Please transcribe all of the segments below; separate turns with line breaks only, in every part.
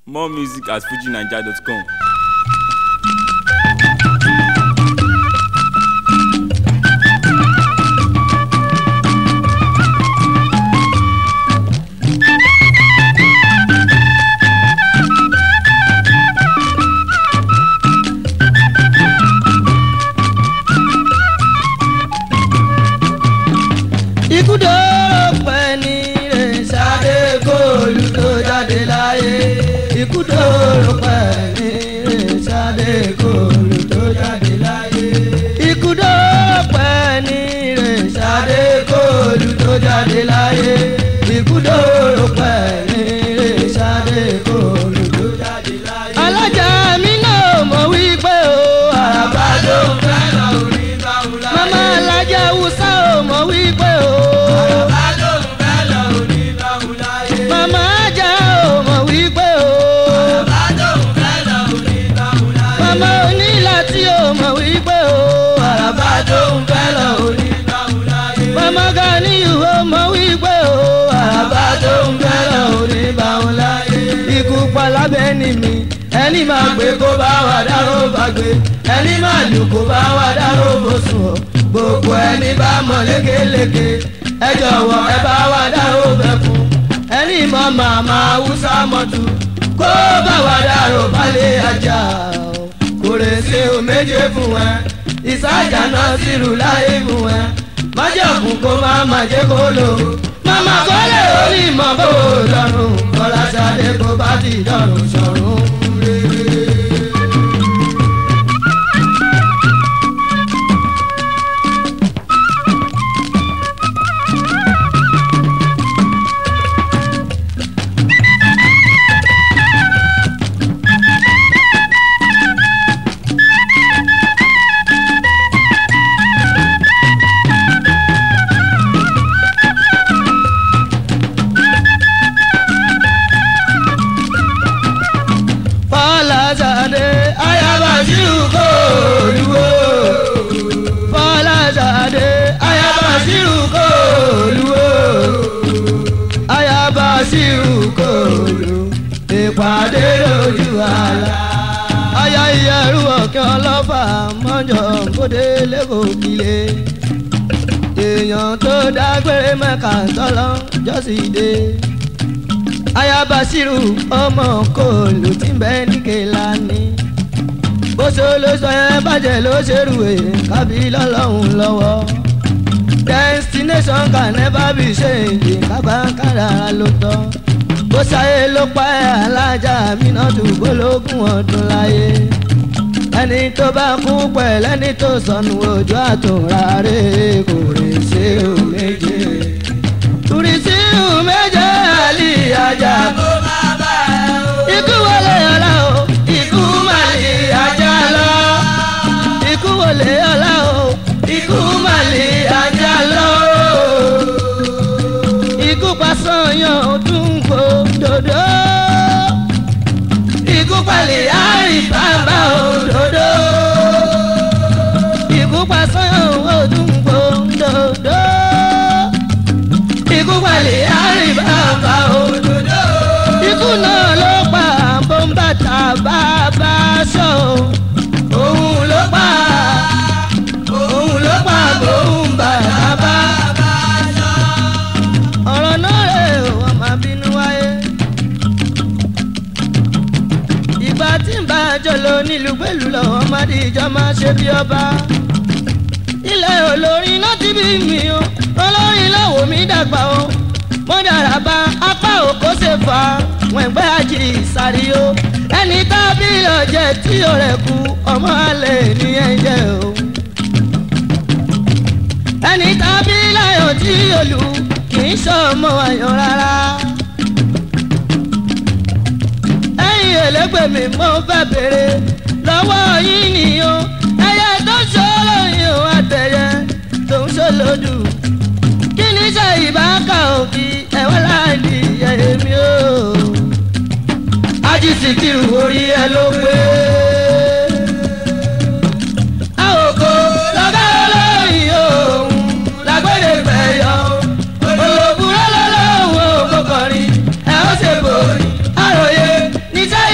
More music at fujinaija.com.
ikú dóró pẹ́ ní rẹ̀ ṣáde góòlù tó jáde láyé ikú dóró pẹ́ ní rẹ̀ ṣáde góòlù tó jáde láyé ikú dóró pẹ́ ní rẹ̀ ṣáde góòlù tó jáde láyé ikú dóró pẹ́ ní rẹ̀ ṣáde góòlù tó jáde láyé. alájà mi náà mọ̀ wípé o àràbà ló ń fẹ́ lọ orí báwo láyé. mama alájà wùsà ò mọ̀ wípé o. àràbà ló ń fẹ́ lọ orí báwo láyé. mama ajá ò mọ̀ wípé o. àràbà ló ń fẹ́ lọ orí báwo láyé. mama onílà tí ò mọ̀ wípé o. àràbà ló ń fẹ́ lọ orí báwo láyé. mama ganiyu ò mọ̀ wípé o. àràbà ló ń fẹ́ lọ orí báwo láyé. ikú pa lábẹ́ ni mi ẹni máa gbé kó bá wà dárò bá gbé ẹni máa lù kó bá wà dárò bó sùn ọ́ gbogbo ẹni bá mọ̀ lékeleke ẹ jọ̀wọ́ ẹ bá wà dárò bẹ́ fún ẹni mọ̀ màmá haúsá mọ̀tù kó bá wà dárò balẹ̀ ajá o kò lè ṣe o méje fún ẹ ìsájà náà sì rù láyé fún ẹ májọ̀kùn kó má má jẹ́ kó lò màmá kọ́lé orí mọ̀ bó lọ́rùn kọ́lá sáré kó bá ti dọ̀rùn sọ̀rùn rere. Fọláṣadé ayaba ṣírù kò lúwo. Fọláṣadé ayaba ṣírù kò lúwo. Ayaba ṣírù kò lú. Ìpàdé lójú àlá. Aya ìyẹ̀rù ọ̀kẹ́ ọlọ́fà mọ́jọ kódé lẹ́kọ̀ọ́ kílé. Èèyàn tó dágbére mẹ́ka tọ́lọ́ jọ́sìdé ayabasiru ọmọ kòlù tí ń bẹ ní kẹlani bó ṣe ló sọ yẹn bàjẹ́ ló ṣerú ẹ̀ kábí lọ́lọ́hún lọ́wọ́ destination can never be changed kábàkàrà ló tọ́ bó ṣayé ló pa ẹ̀ alájà mínàtú gbólógún ọdún láyé ẹni tó bá kú pẹ̀lú ẹni tó sọnù ojú àtúnra rẹ̀ kò lè ṣe ò méje turisiu méje àlì ajá kó má bá ẹ o. ikú wọlé ọlá o ikú má lè ajá lọ. ikú wọlé ọlá o ikú má lè ajá lọ. ikú pasọ̀yàn ọdún kò dodo. ikú palẹ̀ àrí bàbá òdodo. ikú pasọ̀yàn ọdún kò dodo ikú palẹ̀ àríbàbà òdòdó. ikú náà ló pa bọ́ńbàtà bàbá sọ. òun ló pa òun ló pa bọ́ńbàtà bàbá sọ. ọ̀rọ̀ náà rè wọ́n máa bínú wáyé. ìgbà tí ń bá a jọ lọ nílùú pẹ̀lú lọ́wọ́ má di ìjọ máa ṣe bí ọba ilẹ̀ olórin náà ti bí mi o olórin lọ́wọ́ mi dàgbà o mo dára bá apá òkó ṣe fà wọn ẹgbẹ́ àjì ìsàrí o ẹni tá a bí ọ̀jẹ̀ tí o rẹ̀ kú ọmọ àlẹ́ ní ẹ̀jẹ̀ o ẹni tá a bí láyọ̀ tí o lù kì í sọ ọmọ àyàn rárá ẹ̀yin ẹlẹ́gbẹ́ mi mo fẹ́ bèrè lọ́wọ́ yín nìyó ẹyẹ tó ń ṣòro yìí ó àtẹ̀yẹ tó ń ṣòlódù kí ni ṣe ìbáka òbí ẹ̀wọ́n láàdì ẹ̀mí o. ajísì kiri orí ẹ ló pé. àwòkọ́ lọ́gá olóyìn òun lágbèrè fẹ̀yọ́ olóbùrọ̀ lọ́lọ́wọ́ òkòkòrin ẹ̀ ó ṣe bòrí àròyé níṣẹ́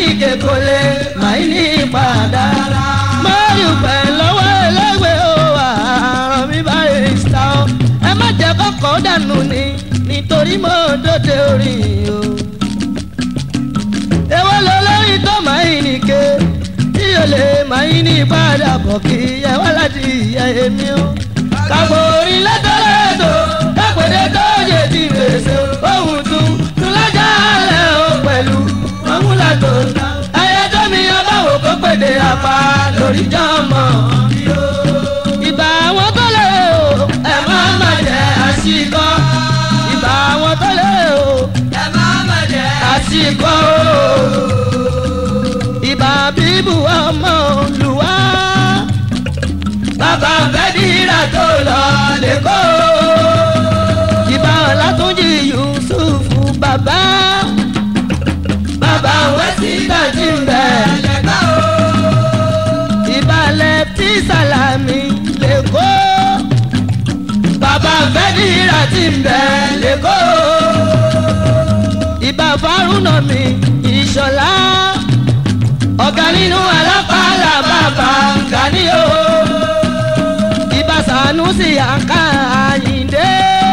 nìke kò lè máa ní padà. mo dúpẹ́ lọ́wọ́ ẹlẹ́gbẹ́ o àrùn mi bá rè sá o. ẹ má jẹ́ kọ́kọ́ dànù ni nítorí mo dóde orí o. èwo ló lórí tó máa ń nìke tí o lè máa ní padà bọ̀ kí ẹ wá láti ìyá èmi o. kàgbọ́ orin lẹ́tọ̀lẹ́tọ̀ kápẹ́dẹ́ tó yẹ ti fèsì ohun tún tún lájà lẹ́ o pẹ̀lú mọ́múlá tó ń ta. ayé tó mi ọba wò kó pèdè apá lórí jọmọ. ìbá àwọn tó lè o ẹ má má jẹ àṣìkọ. ìbá àwọn tó lè o ẹ má má jẹ àṣìkọ ìbà bíbù ọmọ olùwà. bàbá fẹ́díra tó lọ lẹ́kọ̀ọ́. ìbà ọ̀làtúnjì yusufu bàbá. bàbá wẹ́sítà ti ń bẹ̀ lẹ́kọ̀ọ́. ìbà lẹ́tí sàlámì lẹ́kọ̀ọ́. bàbá fẹ́díra ti ń bẹ̀ lẹ́kọ̀ọ́. ìbà fárúnà mi ìṣọ̀lá ọ̀gá nínú alápàlà bàbá gani o. ibà Sànúsì àǹkà àyíǹde.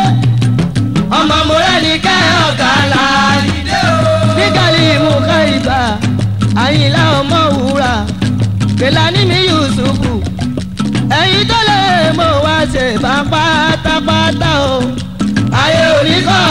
ọmọ mọ́rẹ́ni kẹ́ ọ̀gá làyíǹde o. nígàlí mú ká ibà àyìnlá ọmọ wúrà. Kèlání mi Yusufu. ẹ̀yin tó lè mọ̀ wá ṣe bá pátápátá o. ayé òní kọ́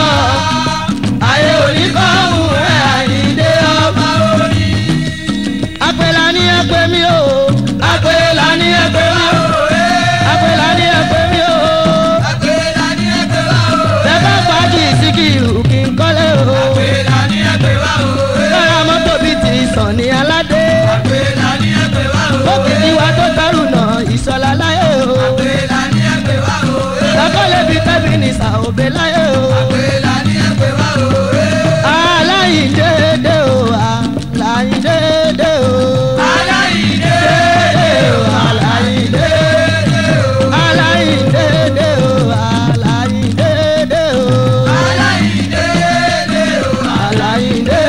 ayé òní kọ́ mú ẹ̀ àyíǹde ọmọ orí apẹ̀lá ní ẹgbẹ́ mi o. apẹ̀lá ní ẹgbẹ́ wa o. apẹ̀lá ní ẹgbẹ́ mi o.
Àgbélá ní ẹgbẹ́ wa o.
bẹ́ẹ̀ fàájì síkìrù kí n kọ́lé o.
Àgbélá ní ẹgbẹ́ wa o.
lọ́ra mọ́tò bíi ti sàn ní aládé.
Àgbélá ní ẹgbẹ́ wa o.
òkìtì wa tó tọrù náà ìsọ̀lá láyé o.
Àgbélá ní ẹgbẹ́ wa o.
lọ́kọ́lé bíi tẹ́bí ní sàòbé láyé o.
Àgbélá ní ẹgbẹ́ wa o.
aláìndéédé o aláìndéédé o.
Aláìdé
o aláìndéédé o. aláìndéédé o aláìndéédé o.
aláìdé o.
aláìndé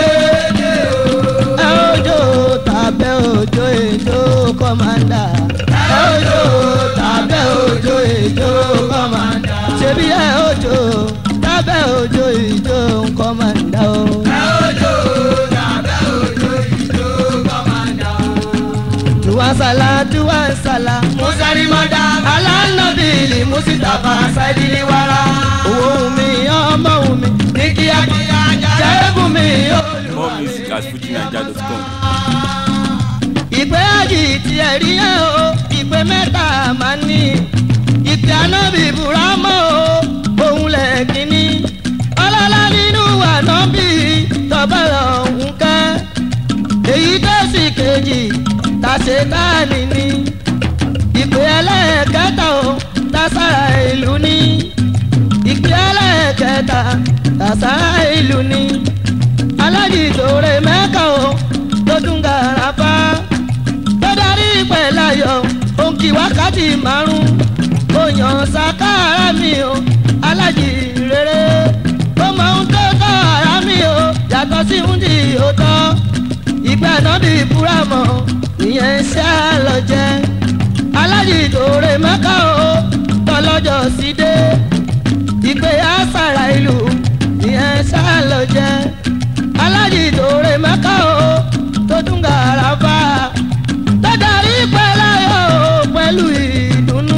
ẹ ojo tàbẹ́ ojo ètò kọ́mándà ẹ ojo tàbẹ́ ojo ètò kọ́mándà ṣebí ẹ ojo tàbẹ́ ojo ètò kọ́mándà o.
Òjò tàbẹ́ òjò ìjó kọ́mándà o.
duwasala duwasala
Musari mọ́dá.
alánàbìlì musitafa sáìdìlì wàrà owó mi ọmọ mi ní kíákíá jẹ́gùn mi ó.
More music at fujinaija.com.
ìpè àjì tí ẹ rí yẹn o ìpè mẹ́ta máa ní ìpè ànábì buramọ́ o òun lẹ̀ kínní ọlọ́lá nínú ànábì tọ́bọ̀rọ̀ òun kẹ́ èyí tó sì kejì tàṣe káàní ní ìpè ẹlẹ́ẹ̀kẹta o tàṣàrà ìlú ní ìpè ẹlẹ́ẹ̀kẹta tàṣàrà ìlú ní alájìtòrè mẹ́ka o tó tún gàràfà tó darí pẹ̀láyọ̀ òǹkì wákàtí márùn ó yàn sàkárà mi o alájì rere ó mọ ohun tó tọ́ ara mi o yàtọ̀ sí ohun tí ó tọ́ ìgbà náà bí búramọ̀ ìyẹn ṣá lọ jẹ́ alájìtòrè mẹ́ka o tọ́lọ́jọ́ sí dé ìpè àṣàrà ìlú ìyẹn ṣá lọ jẹ́ alájì tòrè mẹ́ka o tó tún gàràfà tó darí pẹ́láyọ̀ o pẹ̀lú ìdùnnú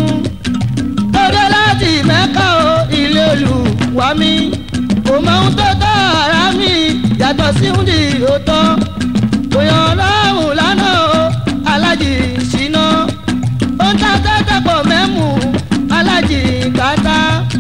tó dé láti mẹ́ka o ilé olùwà mi kò mọ ohun tó tọ́ ara mi yàtọ̀ sí ohun tí ó tọ́ kò yàn lọ́hùn lánàá o alájì ṣìnà ó ń ta tẹ́tẹ́ pọ̀ mẹ́mú alájì kàtà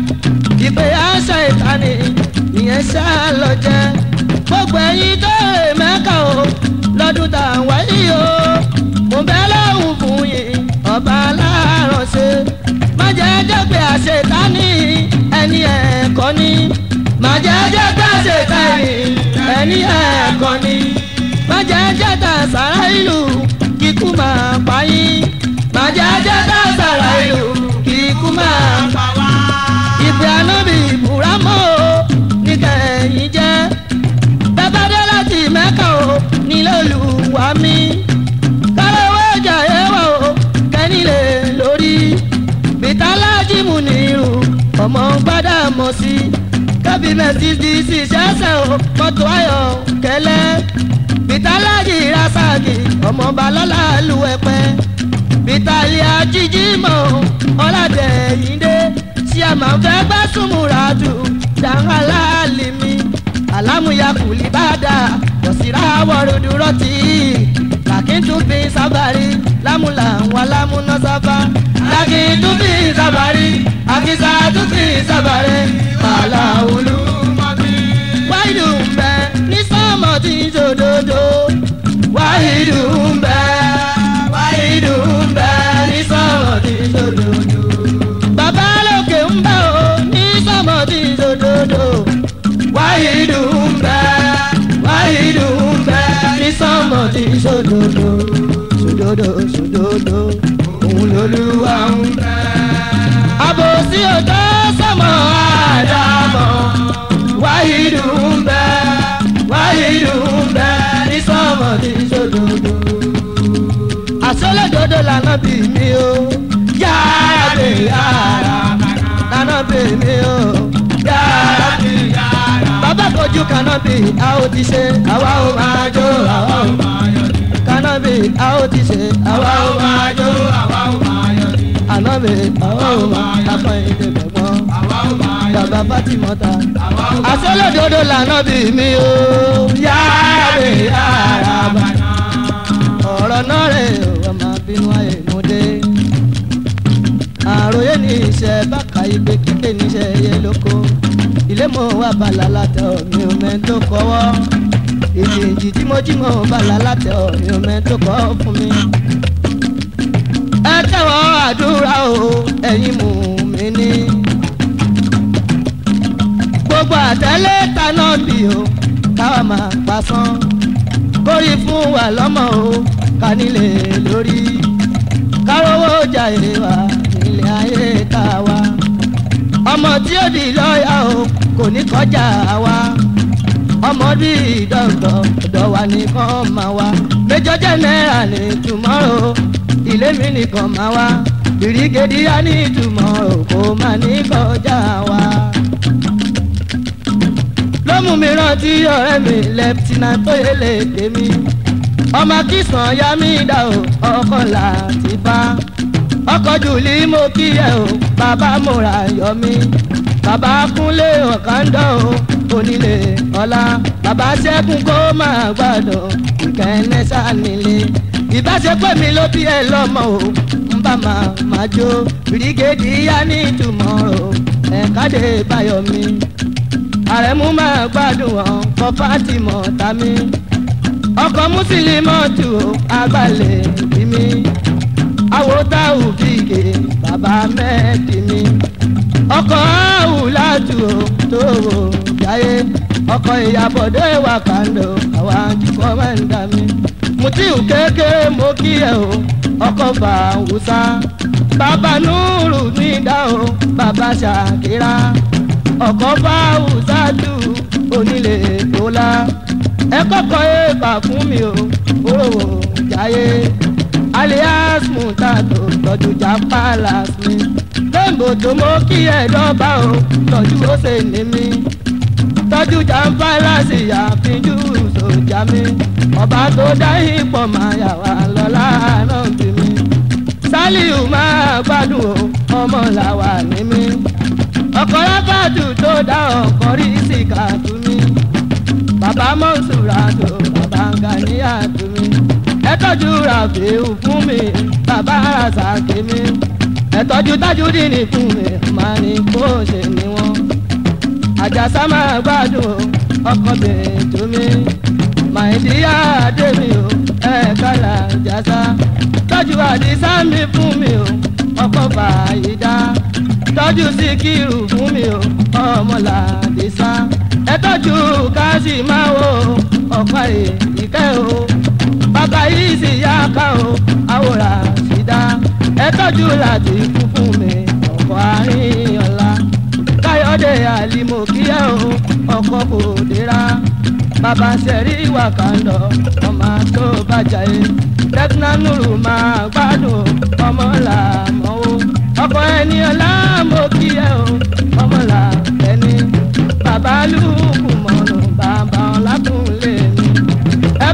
ìpè àṣà ìkànnì ìyẹn ṣá lọ jẹ gbogbo ẹyin tó rè mẹ́ka o lọ́dún tá à ń wáyé o mo bẹ́ lọ́hùn fún yín ọba aláàrán ṣe má jẹ́ jẹ́ pé àṣetánì ẹni ẹ̀kọ́ ni má jẹ́ jẹ́ pé àṣetánì ẹni ẹ̀kọ́ ni má jẹ́ jẹ́ tà sára ìlú kíkú máa pa yín má jẹ́ jẹ́ tà sára ìlú kíkú máa pa wá ìpè ànábì ìbúramọ́ o ní kẹ́yìn jẹ́ bẹ́bẹ́dé láti mẹ́kà o nílé olùwà tóbi mercedes ṣẹ̀ṣẹ̀ o mọ́tò ayọ̀ kẹlẹ́ bitalaji rasaki ọmọ balọ́lá lu ẹ̀pẹ́ bitali ajíjímọ̀ ọ̀làdẹ̀ yìndé tí a máa fẹ́ gbá súnmùrà jù dàgbàlá lèmi alámúyà kùlì bàdà kòsìrà wọ̀rọ̀dúró tì í làkìntúbí sábàrí lámúlà wà lámúná sábà làkìntúbí sábàrí àkìsà túbí sábàrí màlà olú wáìdù ń bẹ ní sọmọ tí ń jòdòdò wáìdù ń bẹ wáìdù ń bẹ ní sọmọ tí ń jòdòdò bàbá lókè ń bẹ o ní sọmọ tí ń jòdòdò wáìdù ń bẹ wáìdù ń bẹ ní sọmọ tí ń jòdòdò jòdòdò jòdòdò òun lolúwa ń bẹ. àbòsí òjò sọmọ àdàmọ wáyìdù ń bẹ wáyìdù ń bẹ ní sọmọ tí sódòdó. àsọlẹ̀dọ̀dọ̀ lànà bí mi o yára bè yára lànà bí mi o yára bè yára. bàbá kojú kanabi a ó ti ṣe àwa ó máa jó àwa ó máa yọ̀ ní. kanabi a ó ti ṣe àwa ó máa jó àwa ó máa yọ̀ ní. ànábì àwa ó máa yàtọ̀ ìdè gbẹ̀gbọ́n bàbá Fátímọ́tà àsọlódodo lànà bí mi o yára bè yára bàná ọ̀rọ̀ náà rẹ̀ ọmọ bínú ayé mo dé àròyé ní iṣẹ́ bákà igbe kíké níṣẹ́ ẹyẹ lóko ilé mo wà bàlá látẹ̀ ọ̀ mi ò mẹ́ tó kọ́wọ́ ìjìnjì tí mo jí mo bàlá látẹ̀ ọ̀ mi ò mẹ́ tó kọ́ fún mi. ẹ tẹ́wọ́ àdúrà o ẹ̀yin mú mi ní gbogbo àtẹlẹ kaná bí o káwa máa pasán kórì fún wa lọ́mọ o ká nílé lórí kárówó jàyè wa nílé ayé ká wa ọmọ tí ó di lọ́ọ̀yà o kò ní kọjá wa ọmọ bí dọ́gbọ̀ ọ̀dọ̀ wa nìkan máa wá méjọ jẹ́ náírà ní tùmọ́rò ilé mi nìkan máa wá bìrìgèdì á ní tùmọ́rò kò máa ní kọjá wa ló mú mi rántí ọ̀rẹ́ mi lẹ́pítínà tó yẹlé tèmi ọmọ kìsàn ya mí dá o ọkọ láti bá ọkọ̀ jùlí mo kí ẹ o bàbá múra yọ mí bàbá kúnlé ọ̀kándọ̀ o onílé ọlá bàbá ṣẹ́gun kó máa gbàdọ̀ ìkẹ́ni sánilé ìbáṣepọ̀ mi ló bí ẹ lọ́mọ o ń bá máa máa jó bìrìgèdì yá ní ìtumọ̀ o ẹ̀ka dé báyọ̀ mi àrẹ̀mú máa gbádùn wọn kọ́ fátìmọ̀ tàmí ọkọ̀ mùsùlùmọ́tù àgbàlẹ̀ bí mi àwòtáwù bíkè bàbá mẹ́ẹ̀dì mi ọkọ̀ àwùlátù tó wò jáyé ọkọ̀ ìyàbọ̀dé wà kàndó àwa kíkọ́ máa ń dà mí mutiu kékeré mo kí ẹ o ọkọ̀ fàwùsá bàbá núrù ní dá o bàbá ṣàkírà ọkọ̀ fàwùsá tù onílé tó la ẹ kọ́kọ́ èèpà fún mi o òrò jáyé alias mutato tọ́jú já palace mi lẹ́ǹbò tó mọ́ kí ẹ dọ́gba o tọ́jú ó ṣe ní mi tọ́jú já palace àfijù sójà mi ọba tó dá ipò máa yà wá lọ́la náà bí mi sálíù máa gbádùn o ọmọ làwà ní mi ọkọ̀ rábàdù tó dá ọkọ̀ rí síkà tún mi bàbá mọ̀nsúra tó bàbá gàníyà tó mi ẹ tọ́jú ràfíù fún mi bàbá àṣàkè mi ẹ tọ́jú tájúdínì fún mi máa ní kó ṣe ní wọn. àjàsá máa gbádùn ọkọ̀ bèrè tó mi màìdíyà dé mi o ẹ kálá àjàsá tọ́jú àdìsá mi fún mi o ọkọ̀ fàyídá tọ́jú síkírù fún mi o ọmọlàdìsá ẹ tọ́jú káàsì máa wo ọ̀pá ìkẹ́ o bàbá yìí sì yá ká o àwòrán àṣìdá ẹ tọ́jú láti kú fún mi ọkọ̀ àárín ọ̀la káyọ̀dé àlìmọ̀kíyà o ọkọ̀ kò dira bàbá sẹ̀rí wàkàndọ̀ ọmọ tó bàjá yé tẹ́kínà nùrù máa gbádùn ọmọ làmọ́ o ọkọ̀ ẹni ọ̀la mọ̀kíyà o ọmọ làbẹ́ni bàbá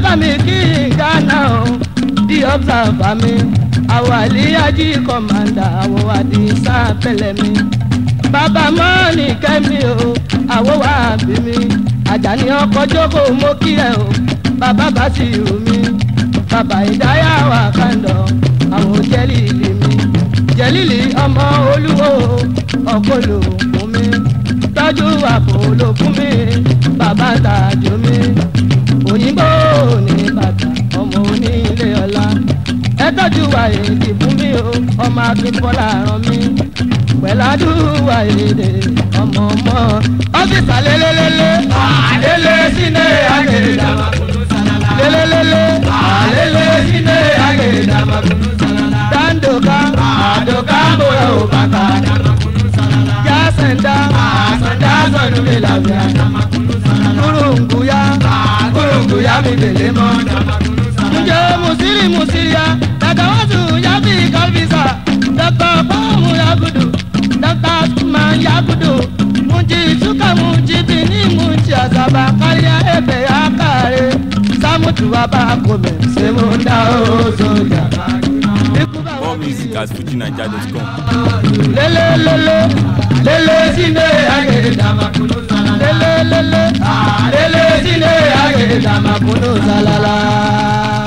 bá mi kí gánà o di observer mi àwọn àlíyájí kọ̀mándà àwọn àdìsá pẹ̀lẹ́ mi bàbá mọ́ọ̀nì kẹ́mi o àwọ̀ wà bí mi àjàní ọkọ̀ jókòó mo kí ẹ o bàbá bá sì rù mí bàbá ìdáyà wà kàndọ̀ àwọn jẹ́lìlì mi jẹ́lìlì ọmọ olúwo ọkọ̀ ló fún mi tọ́jú àpò ló fún mi bàbá tàjú mi òyìnbó ní bàtà ọmọ onílé ọlá ẹ tọ́jú àyèdè fún mi o ọmọ akínbọ́lá ràn mí pẹ̀ládùúwà èdè ọmọ ọmọ ọ́fíìsà lélẹ́lẹ́lẹ́ àlélẹ́ sínú àgèdè lélẹ́lẹ́lẹ́ àlélẹ́ sínú àgèdè dandoka àdókà bóyá ò bàtà jásẹ̀ndá àsẹ̀ndá sọ̀nù mi làbíà kúrúǹgùyà kúrúǹgùyà mi délé mọ́ njẹ́ musiri musiriya dàgbà wọ́n sùn yàtì kọ́fíìsà dọ́kítọ̀ fọ́ọ̀mù yagudu dọ́kítọ̀ sùnmọ̀ yagudu mùjì túkà mùjì bìíní mùjì àzàbà káríà ẹ̀fẹ̀ àkàrẹ̀ sàmùtù wàbà kòmẹ̀ sèmúndà ó sójà.
More music at fujinaija.com.
lelelele lele sine agede damakunu salala lelelele lele sine agede damakunu salala.